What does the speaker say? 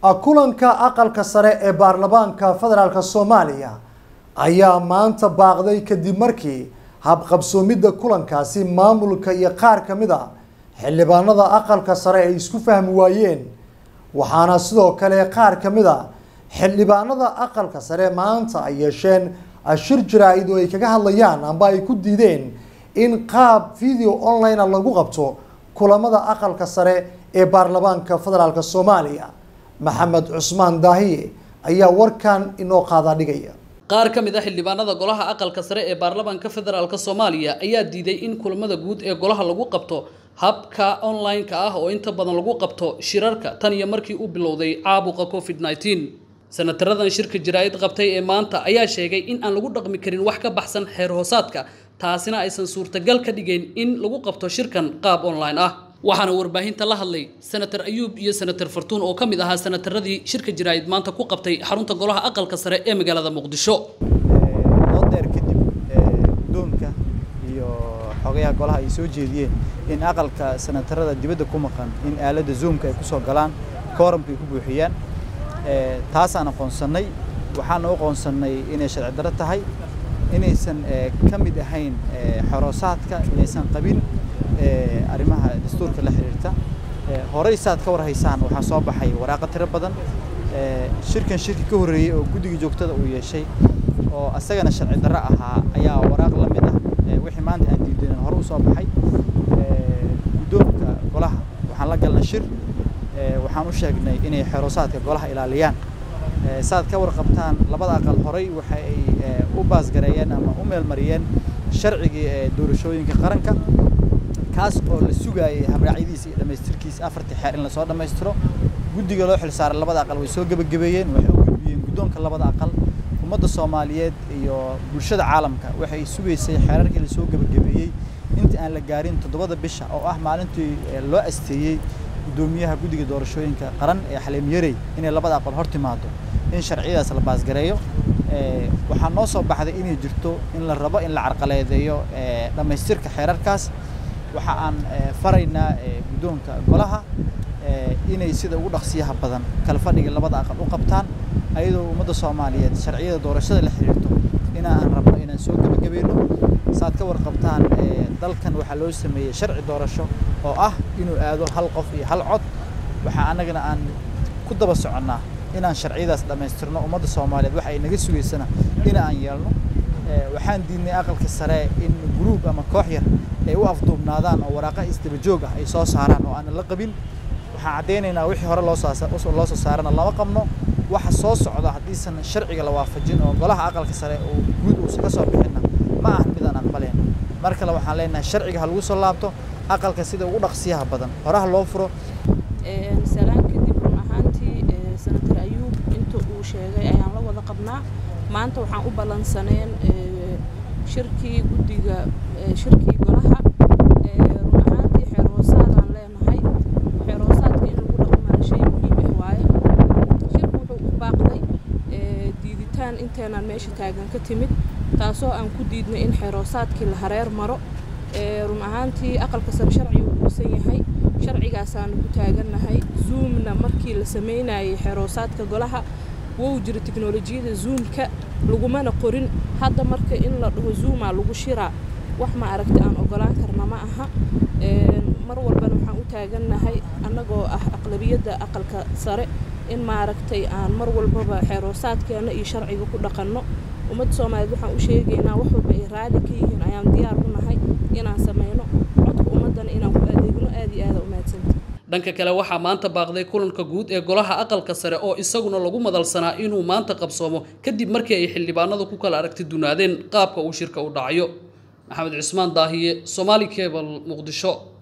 kulanka aqalka sare ee baarlamaanka federaalk soomaaliya ayaa maanta baaqday kadib markii habqabsoomidda kulankaasi maamulka iyo qaar ka mid a xildhibaanada aqalka sare ay isku fahmi waayeen waxaana sidoo kale qaar ka mid a xildhibaanada aqalka sare maanta ay yeesheen shir jaraa-id oo ay kaga hadlayaan amba ay ku diideen in qaab video online a lagu qabto kulamada aqalka sare ee baarlamaanka federaalk soomaaliya maxamed cusmaan daahiye ayaa warkan inoo qaadaa dhigaya qaar ka mid a xildhibaanada golaha aqalka sare ee baarlamaanka federaalk soomaaliya ayaa diiday in kulamada guud ee golaha lagu qabto habka online-ka ah oo inta badan lagu qabto shirarka tan iyo markii uu bilowday caabuqa covid nneteen senataradan shirka jaraa-id qabtay ee maanta ayaa sheegay in aan lagu dhaqmi karin wax ka baxsan xeer hoosaadka taasina aysan suurtagal ka dhigayn in lagu qabto shirkan qaab online ah waxaana warbaahinta la hadlay senator ayuub iyo senator fartuun oo ka mid ahaa senataradii shirka jaraa-id maanta ku qabtay xarunta golaha aqalka sare ee magaalada muqdisho doodeer kadib guddoonka iyo xogayaha golaha ay soo jeediyeen in aqalka senatarada dibadda ku maqan in aaladda zoomka ay kusoo galaan kooramka ay ku buuxiyaan taasaan aqoonsannay waxaana u qoonsannay inay sharci darro tahay inaysan ka mid ahayn xoroosaadka inaysan qabin arrimaha dastuurka la xiriirta horey saad ka war haysaan waxaa soo baxay waraaqo tiro badan shirkan shirki ka horreeyey oo guddiga joogtada uu yeeshay oo asagana sharci darro ahaa ayaa waraaq la mid ah wixii maanta aan diidanin hore u soo baxay guddoonka golaha waxaan la galnay shir waxaan u sheegnay inay xeroosaadka golaha ilaaliyaan saad ka warqabtaan labada aqal horey waxa ay u baasgareeyeen ama u meelmariyeen sharcigii doorashooyinka qaranka kaas oo la sugaayay habraacyadiisa iyo dhammaystirkiisa afartii xeer in lasoo dhammaystiro guddiga loo xilsaaray labada aqal way soo gebagabeeyeen waxay u gudbiyeen guddoonka labada aqal ummadda soomaaliyeed iyo bulshada caalamka waxay sugaysay xeerarkii lasoo gebagabeeyey inta aan la gaarin toddobada bisha oo ah maalintii loo asteeyey guddoomiyaha guddiga doorashooyinka qaran ee xaliim yarey inay labada aqal hor timaado in sharciyadaas la baasgareeyo waxaa noo soo baxday inay jirto in la rabo in la carqaladeeyo dhammaystirka xeerarkaas waxa aan faraynaa guddoonka golaha inay sida ugu dhaqsiyaha badan kala fadhiga labada aqal u qabtaan ayadoo ummadda soomaaliyeed sharciyada doorashada la xiriirto inaan rabno inaan soo gebagabayno saad ka warqabtaan dalkan waxaa loo sameeyey sharci doorasho oo ah inuu aado hal qof iyo hal cod waxaa annagana aan ku daba soconnaa inaan sharciyadaas dhammaystirno ummadda soomaaliyeed waxa ay naga sugaysana in aan yeelno waxaan diidnay aqalka sare in gruub ama koox yar ay u afduubnaadaan oo waraaqa isdaba joog ah ay soo saaraan oo aanan la qabin waxaan caddaynaynaa wixii hore loo soo saarana lama qabno waxa soo socda haddiisan sharciga la waafajin oo golaha aqalka sare oo guud uusan ka soo bixinna ma ahan mid aan aqbaleen mar kale waxaan leenahay sharciga ha lagu soo laabto aqalka sida ugu dhaqsiyaha badan horaha loo furo salaan kadib run ahaantii senator ayuub inta uu sheegay ayaan la wada qabnaa maanta waxaan u ballansaneen shirkii guddiga shirkii golaha run ahaantii xeer hoosaadaan leenahay xeer hoosaadka in lagu dhaqmana shay muhiim ah waaye shirku wuxuu u baaqday diiditaan inteenaan meesha taagan ka timid taasoo aan ku diidnay in xeer hoosaadkii la hareer maro run ahaantii aqalka sare sharciga uu uusan yahay sharcigaasaanu ku taagannahay zoomna markii la sameynayay xeer hoosaadka golaha wou jira tiknolojiyada zoomka lagumana qorin hadda marka in la dhaho zoomaa lagu shiraa wax ma aragta aan ogolaan karna ma aha mar walbana waxaan u taagannahay annagoo ah aqlabiyadda aqalka sare in maaragtay aan mar walbaba xeeroosaadkeena iyo sharciga ku dhaqanno ummadda soomaaliyeed waxaan u sheegaynaa wax walba ay raali ka yihiin ayaan diyaar u nahay inaan sameyno codka ummaddana inaan ku adeegno aad iyo aada umaadsanta dhanka kale waxaa maanta baaqday kulanka guud ee golaha aqalka sare oo isaguna lagu madalsanaa inuu maanta qabsoomo kadib markii ay xildhibaanadu ku kala aragti dunaadeen qaabka uu shirka u dhacayo maxamed cismaan daahiye somaali cebal muqdisho